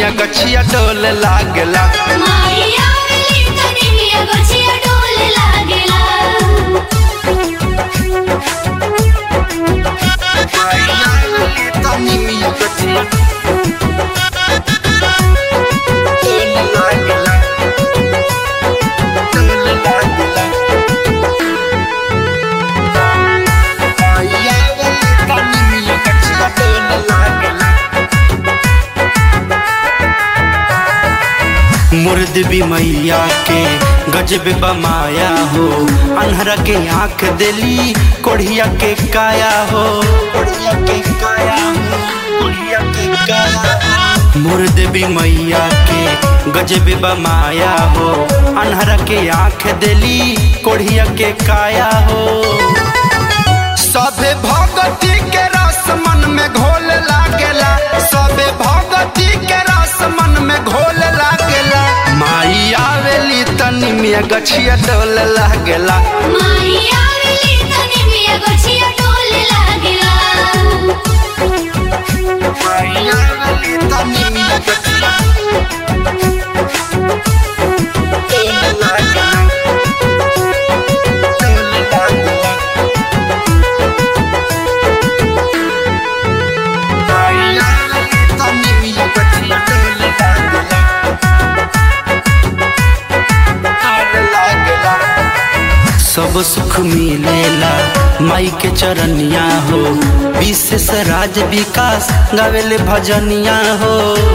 मिया गछिया डोल लागला माया मिली तनी मिया गछिया डोल लागेला तनी मिया गछिया डोल लागला डोल लागला माया तनी मिया गछिया डोल लागला मुर्द भी मैया के गजब बमाया हो अनहरा के आंख दिली कोढ़िया के काया हो कोढ़िया के काया हो कोढ़िया के काया मुर्द भी मैया के गजब बमाया हो अनहरा के आंख दिली कोढ़िया के काया हो सबे भगती के रस मन में घोल लागेला सबे भगती के रस मन में घोल लागेला माई आवेली तनी मिया गछिया डोल लागेला माया मिली तनी मिया गछिया डोल लागेला माई आवेली तनी मिया गछिया डोल लागेला डोल लागेला माई आवेली तनी मिया गछिया डोल लागेला सब सुख मिलेला माई के चरनिया हो विशेष राज विकास गावेले भजनिया हो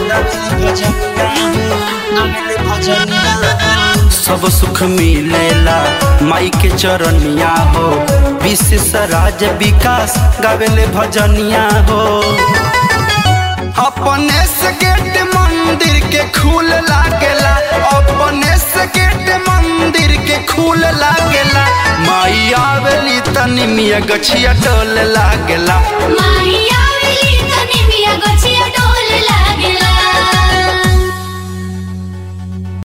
सब सुख मिलेला माई के चरनिया हो विशेष राज विकास गावेले भजनिया हो अपने से गेट मंदिर के खूल लागेला अपने से गेट मंदिर के खूल लागेला माई आवेली तनी मिया गछिया डोल लागेला